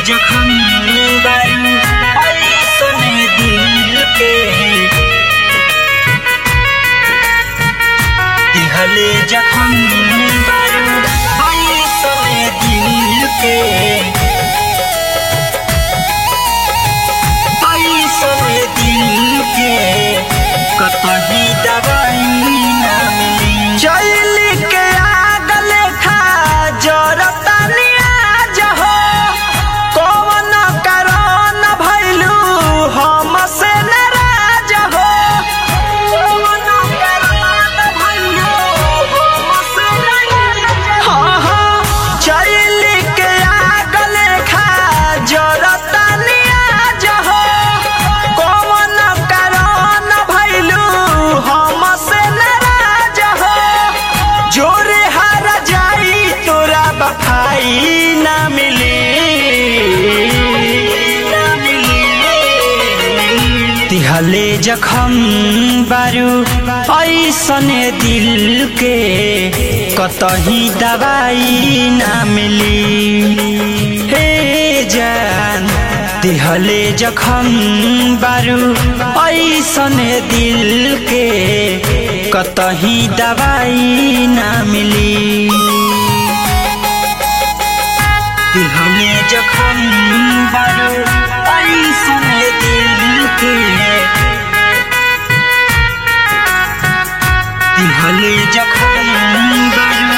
जखम बारू ऐसने दिल के दिहले जखम बारू ऐसने दिल के ऐसने दिल के कतही दवाई ना मिली चैली के आग लेखा जरता नियाज हो कौन कारण भैलू हमसे नाराज हो कौन कारण भैलू हमसे नाराज हो हाँ हाँ चैली के आग लेखा जरता नियाज हो कौन कारण भैलू हमसे नाराज हो जोरे हारा जाई तोरा बफाई ना मिली ना मिली तिहले जखम बारू ऐसने दिल के कतही दवाई ना मिली हे जान तिहले जखम बारू ऐसने दिल के कतही दवाई ना मिली दिहले जखम बारू ऐसने दिल के दिहले जखम बारू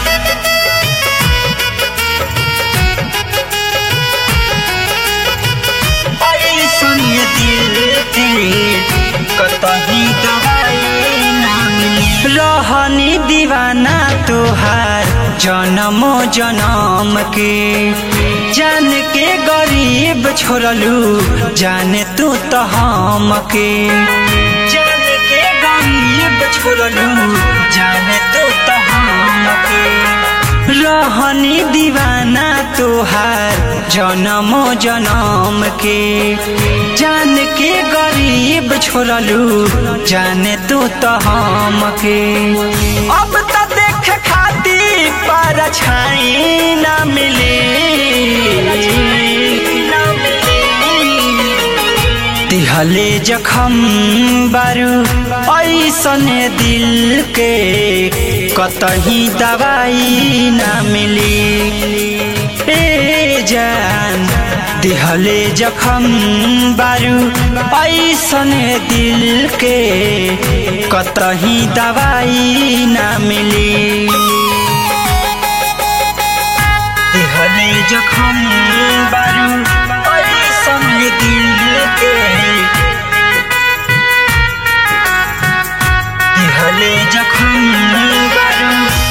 ऐसने दिल के कतही दवाई ना मिली रहनी दीवाना तोहार जनमो जनम के जान के गरीब छोड़लू जाने तू तो हम के जान के गरीब छोड़लू जाने तो तो हम के रहनी दीवाना तोहार जनमो जनम के जान के गरीब छोड़लू जाने तू तो हम के अब तो देख खाती पर छाई ना मिली ना तिहले जखम बारू ऐसने दिल के कतही दवाई ना मिली ए जान दिहले जखम बारू ऐसने दिल के कतही दवाई ना मिली दिहले जखम बारू ऐसने दिल के दिहले जखम बारू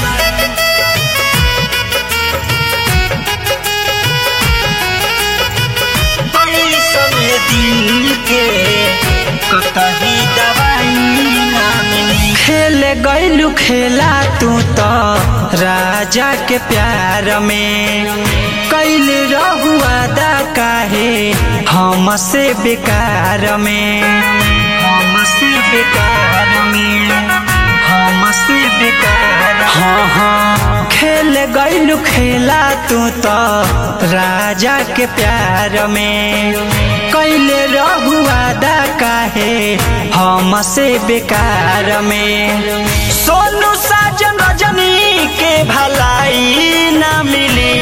ऐसने दिल के कतही दवाई ना मिली खेल गैलू खेला तू तो राजा के प्यार में कैल रहुआ दा काहे हमसे बेकार में हमसे बेकार में हमसे बेकार हाँ हाँ खेल गैलू खेला तू तो राजा के प्यार में कैल रहुआ दा काहे हमसे बेकार में सोनू साजन रजनी के भलाई ना मिली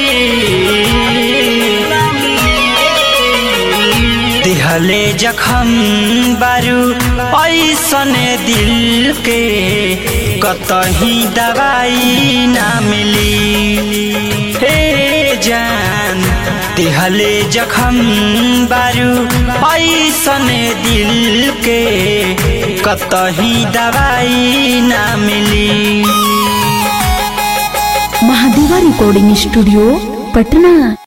दिहले जखम बारू ऐसने दिल के कतही दवाई ना मिली हे जान दिहले जखम बारू ऐसने दिल के कतही दवाई ना मिली महादेवा रिकॉर्डिंग स्टूडियो पटना